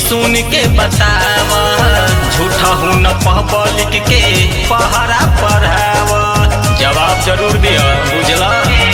सुन के बताव झूठा हूँ न पब्लिक के पहरा पढ़ाव जवाब जरूर दिया बुझला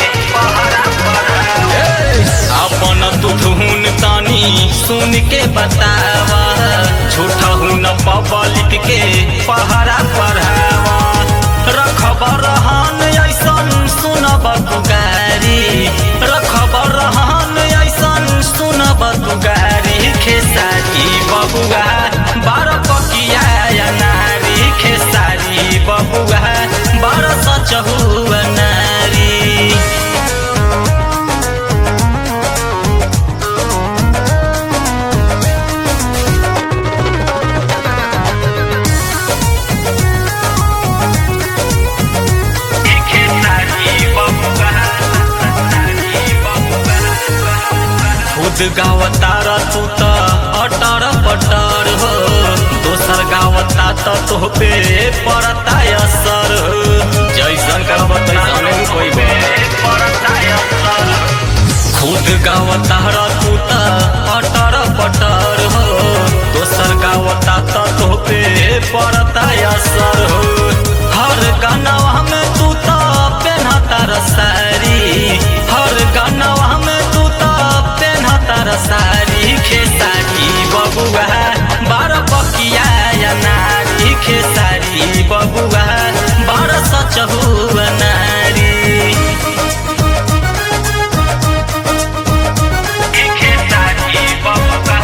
अपन तू धुन तानी सुन के बताव झूठा हूँ न पब्लिक के पहरा पढ़ाव रखब रहन ऐसन सुनब दुगारी रखब रहन ऐसन सुनब दुगारी खेसारी बबुआ बार पकिया या नारी खेसारी बबुआ बार सचहु नारी खुद गावतार तू त अटर पटर हो दोसर गावता त तोह पे पड़ता असर हो जैसन कहब तैसन कोई खुद गावतार तू त अटर पटर हो दोसर गावता त तोह पे पड़ता असर हो हर गानवा में तू त पेन्हता सारी हर गानवा में तू त पेन्हता सारी खेसारी बबुआ बार पकिया या नारी खेसारी बबुआ बार सचहु नारी खेसारी बबुआ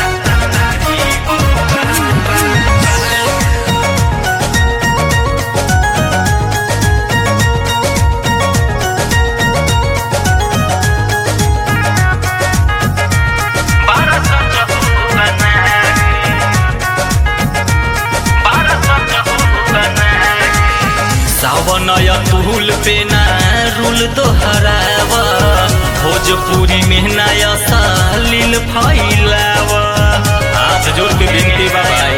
सावन तुल पे ना रुल दोहराव भोजपुरी में नया सालिल फैलाव हाथ जोड़ के विनती बाबाई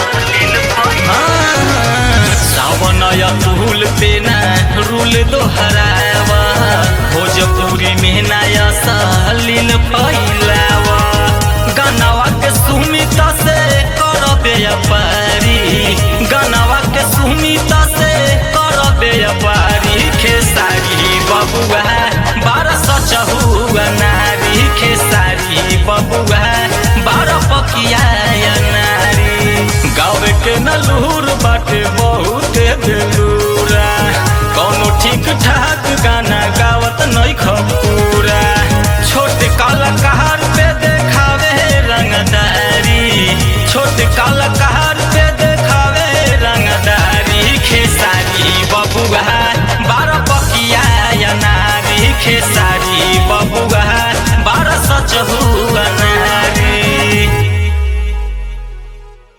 सावन तुल पे ना रुल दोहराव भोजपुरी में नया सालिल फैलाव गनवा के सुमित से करबे पारी गनवा के सुमित से करबे पारी खेसारी बबुआ बारह सचहु नारी खेसारी बबुआ बारह पकिया नारी गावे के नलूर बाटे बहुत बेलूरा कौनो ठीक ठाक गाना गावत नहीं खपूरा छोटे कलाकार पे देखावे रंगदारी छोटे कलाकार